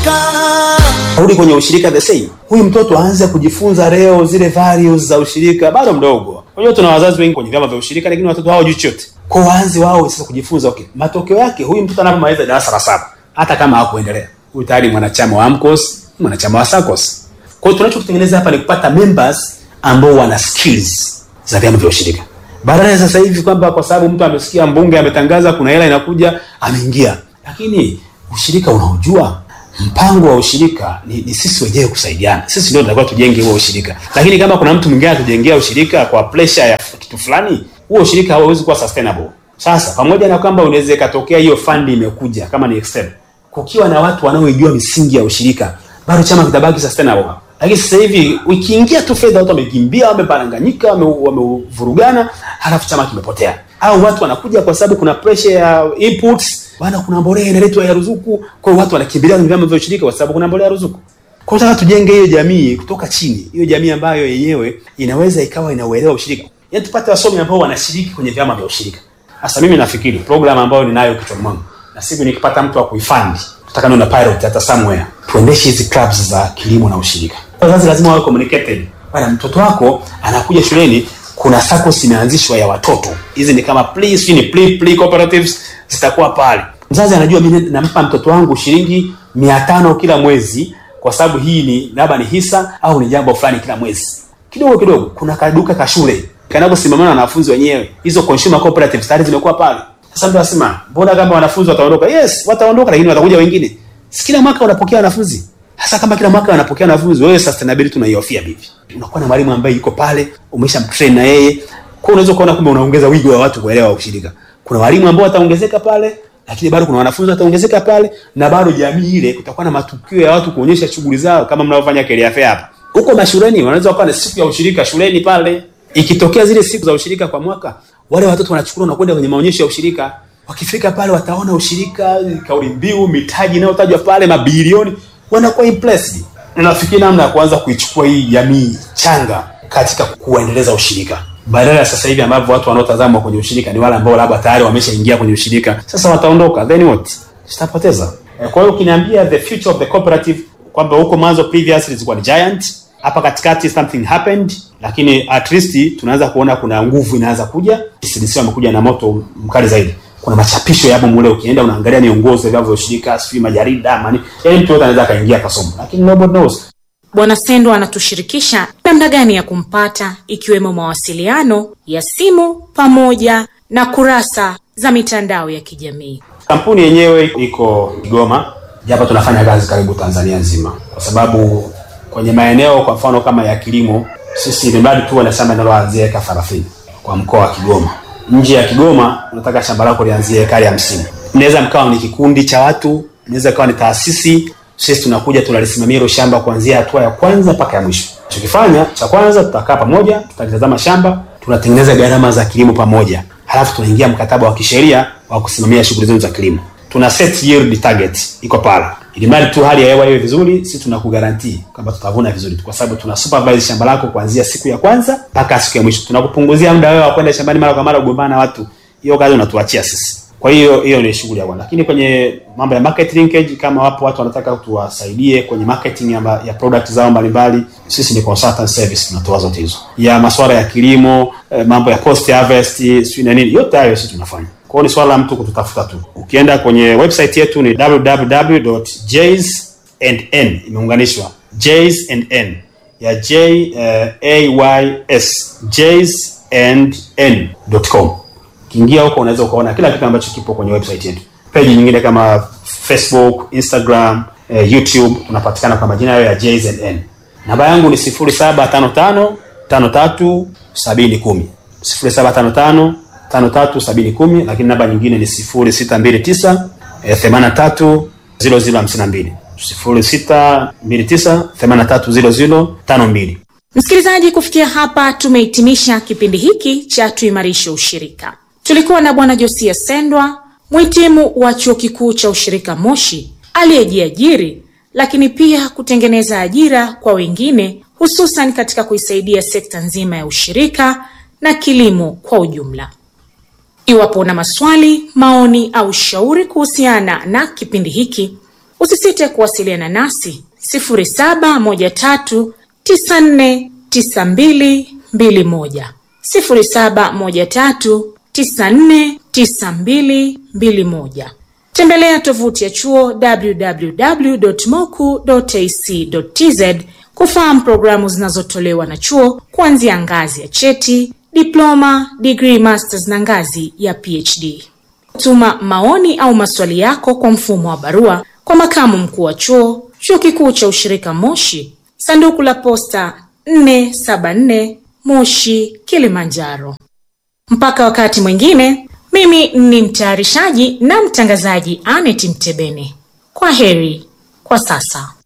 rudi kwenye ushirika the same huyu mtoto aanze kujifunza leo zile values za ushirika bado mdogo unajua tuna wazazi wengi kwenye vyama vya ushirika lakini watoto hawajui chochote kwa waanze wao sasa kujifunza okay matokeo yake huyu mtoto anapomaliza darasa la saba hata kama hakuendelea huyu tayari mwanachama wa AMCOS mwanachama wa SACCOS kwa hiyo tunachotengeneza hapa ni kupata members ambao wana skills za vyama vya ushirika badala ya sasa hivi kwamba kwa sababu mtu amesikia mbunge ametangaza kuna hela inakuja ameingia lakini ushirika unaojua mpango wa ushirika ni, ni sisi wenyewe kusaidiana sisi ndio tunatakiwa tujenge huo ushirika lakini kama kuna mtu mwingine atujengea ushirika kwa pressure ya kitu fulani huo ushirika hauwezi kuwa sustainable sasa pamoja na kwamba unaweza ikatokea hiyo fund imekuja kama ni external kukiwa na watu wanaoijua misingi ya ushirika bado chama kitabaki sustainable lakini sasa hivi ukiingia tu fedha watu wamekimbia wameparanganyika wame- wamevurugana halafu chama kimepotea au watu wanakuja kwa sababu kuna pressure ya inputs bana kuna mbolea inaletwa ya ruzuku kwa hiyo watu wanakimbilia kwenye vyama vya ushirika kwa sababu kuna mbolea ya ruzuku kwa hiyo tunataka tujenge hiyo jamii kutoka chini hiyo jamii ambayo yenyewe inaweza ikawa inauelewa ushirika yaani tupate wasomi ambao wanashiriki kwenye vyama vya ushirika sasa mimi nafikiri program ambayo ninayo kichwani mwangu na siku nikipata mtu wa kuifandi tutaka niwe na pilot hata somewhere tuendeshe hizi clubs za kilimo na ushirika wazazi lazima wawe communicated bana mtoto wako anakuja shuleni kuna SACCOS imeanzishwa ya watoto hizi ni kama play sijui ni play play cooperatives zitakuwa pale mzazi anajua mimi nampa mtoto wangu shilingi mia tano kila mwezi kwa sababu hii ni labda ni hisa au ni jambo fulani kila mwezi kidogo kidogo kuna kaduka ka shule kanakosimamana na wanafunzi wenyewe hizo consumer cooperatives tayari zimekuwa pale sasa mtu anasema mbona kama wanafunzi wataondoka yes wataondoka lakini watakuja wengine si kila mwaka unapokea wanafunzi hasa kama kila mwaka wanapokea wanafunzi wewe sustainability unaihofia vipi unakuwa na mwalimu ambaye yuko pale umesha mtrain na yeye kwa unaweza kuona kumbe unaongeza wigo wa watu kuelewa ushirika kuna walimu ambao wataongezeka pale lakini bado kuna wanafunzi wataongezeka pale na bado jamii ile kutakuwa na matukio ya watu kuonyesha shughuli zao kama mnavyofanya career fair hapa huko mashuleni wanaweza kuwa na siku ya ushirika shuleni pale ikitokea zile siku za ushirika kwa mwaka wale watoto wanachukuliwa na kwenda kwenye maonyesho ya ushirika wakifika pale wataona ushirika kauli mbiu mitaji inayotajwa pale mabilioni wanakuwa impressed nafikiri namna ya kuanza kuichukua hii jamii changa katika kuendeleza ushirika badala ya sasa hivi ambavyo watu wanaotazama kwenye ushirika ni wale ambao labda tayari wameshaingia kwenye ushirika sasa wataondoka then what tutapoteza Eh, kwa hiyo ukiniambia the future of the cooperative kwamba huko mwanzo previously zilikuwa ni giant hapa katikati something happened lakini at least tunaanza kuona kuna nguvu inaanza kuja CDC wamekuja na moto mkali zaidi kuna machapisho yapo mule ukienda unaangalia miongozo ya vyama vya ushirika sijui majarida mani yaani mtu yote anaweza akaingia akasoma lakini nobody knows Bwana Sendo anatushirikisha namna gani ya kumpata ikiwemo mawasiliano ya simu pamoja na kurasa za mitandao ya kijamii. kampuni yenyewe iko Kigoma japo tunafanya kazi karibu Tanzania nzima kwa sababu kwenye maeneo kwa mfano kama ya kilimo sisi ni mradi tu wana shamba linaloanzia eka 30 kwa mkoa wa Kigoma nje ya Kigoma unataka shamba lako lianzie ekari hamsini mnaweza mkawa ni kikundi cha watu inaweza ikawa ni taasisi sisi tunakuja tunalisimamia hilo shamba kuanzia hatua ya kwanza mpaka ya mwisho tukifanya cha kwanza tutakaa pamoja tutalitazama shamba tunatengeneza gharama za kilimo pamoja halafu tunaingia mkataba wa kisheria wa kusimamia shughuli zetu za kilimo tuna set yield target iko pale ili mradi tu hali ya hewa iwe vizuri sisi tunakugarantii kwamba tutavuna vizuri kwa sababu tuna supervise shamba lako kuanzia siku ya kwanza mpaka siku ya mwisho tunakupunguzia muda wewe wa kwenda shambani mara kwa mara kugombana na watu hiyo kazi unatuachia sisi kwa hiyo hiyo ni shughuli ya kwanza lakini kwenye mambo ya market linkage kama wapo watu wanataka tuwasaidie kwenye marketing ya, ya product zao mbalimbali sisi ni consultant service tunatoa zote hizo ya masuala ya kilimo eh, mambo ya post harvest sijui na nini yote hayo sisi tunafanya kwa hiyo ni swala la mtu kututafuta tu ukienda kwenye website yetu ni www.jays&n imeunganishwa jays and n ya j uh, a y s jays and n.com ukiingia huko unaweza ukaona kila kitu ambacho kipo kwenye website yetu peji nyingine kama facebook instagram eh, youtube tunapatikana kwa majina hayo ya jzn namba yangu ni 0755 53 70 0755 53 70 lakini namba nyingine ni 0629 eh, 83 0052 0629 83 0052 Msikilizaji, kufikia hapa tumehitimisha kipindi hiki cha tuimarishe ushirika. Tulikuwa na Bwana Josia Sendwa, mhitimu wa chuo kikuu cha ushirika Moshi, aliyejiajiri lakini pia kutengeneza ajira kwa wengine, hususan katika kuisaidia sekta nzima ya ushirika na kilimo kwa ujumla. Iwapo una maswali, maoni au shauri kuhusiana na kipindi hiki, Usisite kuwasiliana nasi 0713949221, 0713949221. Tembelea tovuti ya chuo www.moku.ac.tz kufahamu programu zinazotolewa na chuo kuanzia ngazi ya cheti, diploma, degree, masters na ngazi ya PhD. Tuma maoni au maswali yako kwa mfumo wa barua kwa makamu mkuu wa chuo, Chuo Kikuu cha Ushirika Moshi, sanduku la posta 474 Moshi, Kilimanjaro. Mpaka wakati mwingine, mimi ni mtayarishaji na mtangazaji Anet Mtebene. Kwa heri kwa sasa.